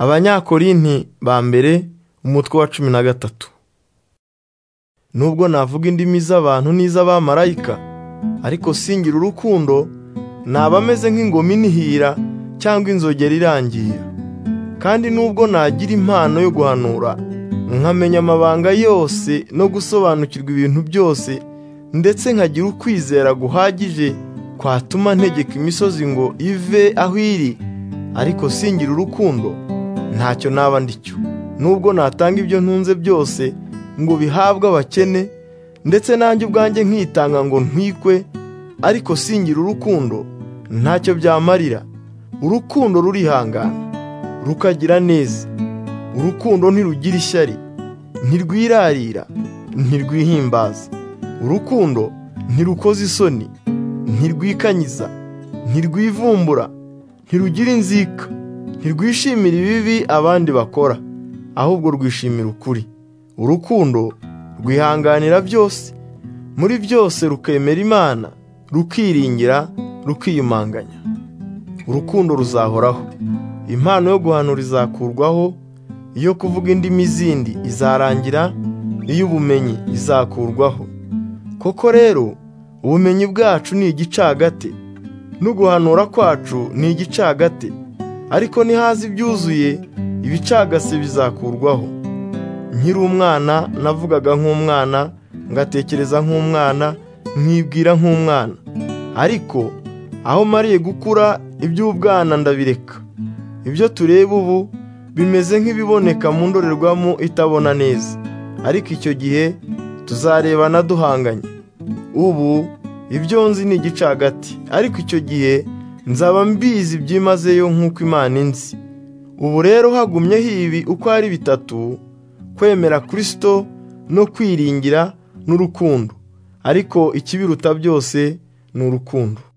Abanyakorinti ba mbere umutwe wa cumi na gatatu Nubwo navuga indimi z'abantu n'iz'abamarayika ariko singira urukundo naba meze nk'ingoma inihira cyangwa inzogera irangira kandi nubwo nagira impano yo guhanura nkamenya amabanga yose no gusobanukirwa ibintu byose ndetse nkagira ukwizera guhagije kwatuma ntegeka imisozi ngo ive aho iri ariko singira urukundo ntacyo naba ndi cyo nubwo natanga ibyo ntunze byose ngo bihabwe abakene ndetse nanjye ubwanjye nkitanga ngo ntwikwe ariko singira urukundo ntacyo byamarira urukundo rurihangana rukagira neza urukundo ntirugira ishyari ntirwirarira ntirwihimbaza urukundo ntirukoza isoni ntirwikanyiza ntirwivumbura ntirugira inzika ntirwishimira ibibi abandi bakora ahubwo rwishimira ukuri urukundo rwihanganira byose muri byose rukemera imana rukiringira rukiyumanganya urukundo ruzahoraho impano yo guhanura izakurwaho iyo kuvuga indimi zindi izarangira iy'ubumenyi izakurwaho koko rero ubumenyi bwacu ni igicagate n'uguhanura kwacu ni igicagate ariko nihaza ibyuzuye ibicagase bizakurwaho nkiri umwana navugaga nk'umwana ngatekereza nk'umwana nkibwira nk'umwana ariko aho mariye gukura iby'ubwana ndabireka ibyo tureba ubu bimeze nk'ibiboneka mu ndorerwamo itabona neza ariko icyo gihe tuzarebana duhanganye ubu ibyo nzi ni igicagati ariko icyo gihe nzaba mbizi byimazeyo nk'uko imana inzi ubu rero hagumyeho ibi uko ari bitatu kwemera kirisito no kwiringira n'urukundo ariko ikibiruta byose ni urukundo